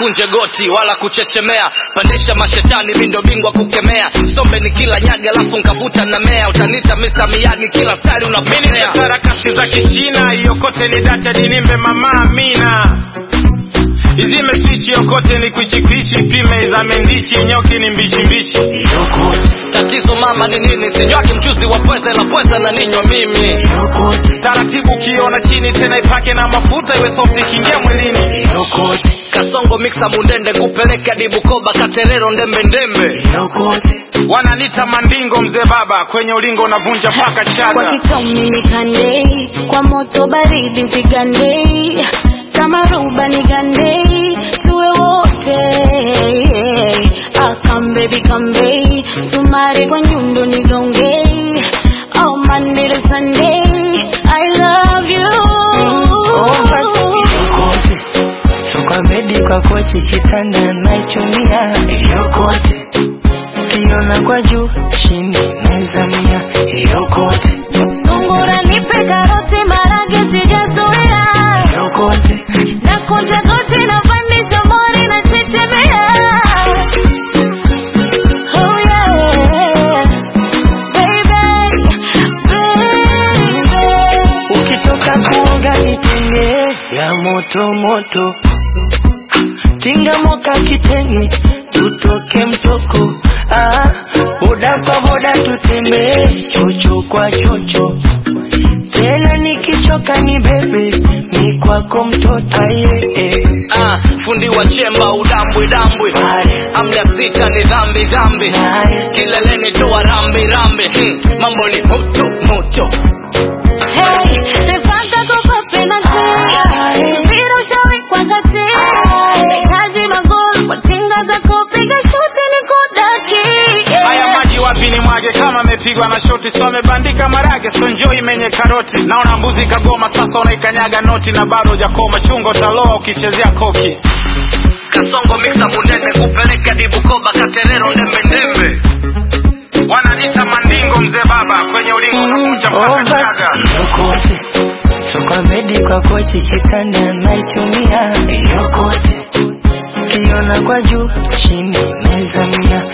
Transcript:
usikunje goti wala kuchechemea pandisha mashetani mindo bingwa kukemea sombe ni kila nyaga alafu nkavuta na mea utanita Mr. Miyagi kila stari mini unapokea sarakasi za kichina iyokote ni data dinimbe mama amina izime swichi yokote ni kwichikwichi pime izame ndichi nyoki ni mbichi mbichi tatizo mama ni nini sinywagi mchuzi wa pweza ila pweza na ninywa mimi taratibu ukiona chini tena ipake na mafuta iwe soft ikiingia mwilini kasongo miksa mundende kupeleka dibukoba katerero ndembe ndembe wananita mandingo mzee baba kwenye ulingo unavunja mpaka kwa chaga kitomi nikandei kwa moto baridi nzigandei kama ruba nigandei tuwe wote akambebi kambei sumari kwa nyundo nigongei oh Monday to Sunday I love you yokote so kwa bedi kwa kochi kitanda naichumia yokote kiona kwa juu chini naizamia yokote sungura nipe karoti marage sijazoea yokote na kunja goti na pandisha mori na chechemea oh yeah baby baby ukitoka kuoga nitenge ya moto moto tinga moka kitenge tutoke mtoko ah, boda kwa boda tutembee chocho kwa chocho tena nikichoka ni bebe ni kwako mtoto aye eh. ah, fundi wa chemba udambwi dambwi Aye. amda sita ni dhambi dhambi Aye. kileleni toa rambi rambi hmm. mambo ni moto moto Hey, nataka kukupa penalty. Mpira ushawekwa kati. Nahitaji magoli kwa tinga za kupiga shuti nikudaki. Yeah. haya maji wapi ni mwage kama amepigwa na shoti so amebandika marage so njoo imenye karoti naona mbuzi kagoma sasa unaikanyaga noti na bado hujakoma chungo taloa ukichezea koki kasongo miksa mundende kupeleka dibukoba katerero ndembe ndembe wananita mandingo mzee baba kwenye ulingo unavunja mpaka Oh, basi chaga yokote so kwa bedi kwa kochi kitanda naichumia yokote kiona kwa juu chini naizamia